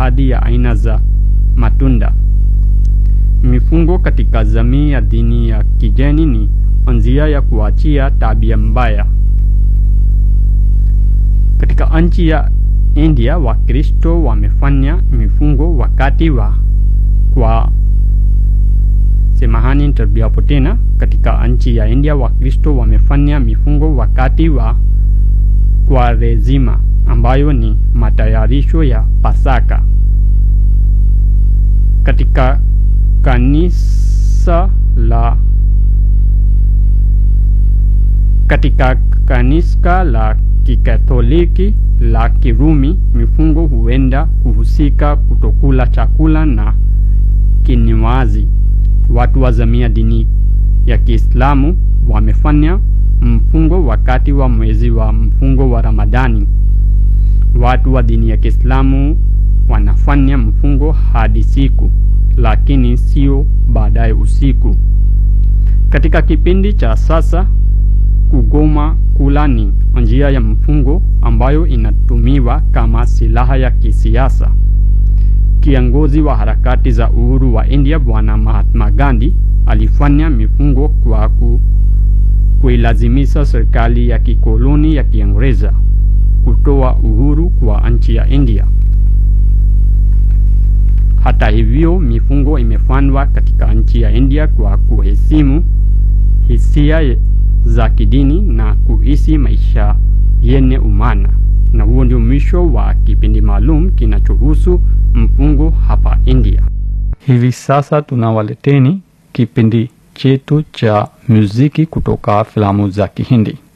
baadhi ya aina za matunda. Mifungo katika jamii ya dini ya kigeni ni njia ya kuachia tabia mbaya. Katika nchi ya India, Wakristo wamefanya mifungo wakati wa kwa semahani nitarudiapo tena. Katika nchi ya India, Wakristo wamefanya mifungo wakati wa Kwaresima ambayo ni matayarisho ya Pasaka. Katika kanisa la katika kanisa la Kikatoliki la Kirumi, mifungo huenda kuhusika kutokula chakula na kinywaji. Watu wa jamii ya dini ya Kiislamu wamefanya mfungo wakati wa mwezi wa mfungo wa Ramadhani. Watu wa dini ya Kiislamu wanafanya mfungo hadi siku, lakini sio baadaye usiku. Katika kipindi cha sasa, kugoma kula ni njia ya mfungo ambayo inatumiwa kama silaha ya kisiasa. Kiongozi wa harakati za uhuru wa India Bwana Mahatma Gandhi alifanya mifungo kwa ku, kuilazimisha serikali ya kikoloni ya Kiingereza kutoa uhuru kwa nchi ya India. Hata hivyo, mifungo imefanywa katika nchi ya India kwa kuheshimu hisia za kidini na kuishi maisha yenye umana. Na huo ndio mwisho wa kipindi maalum kinachohusu mfungo hapa India. Hivi sasa tunawaleteni kipindi chetu cha muziki kutoka filamu za Kihindi.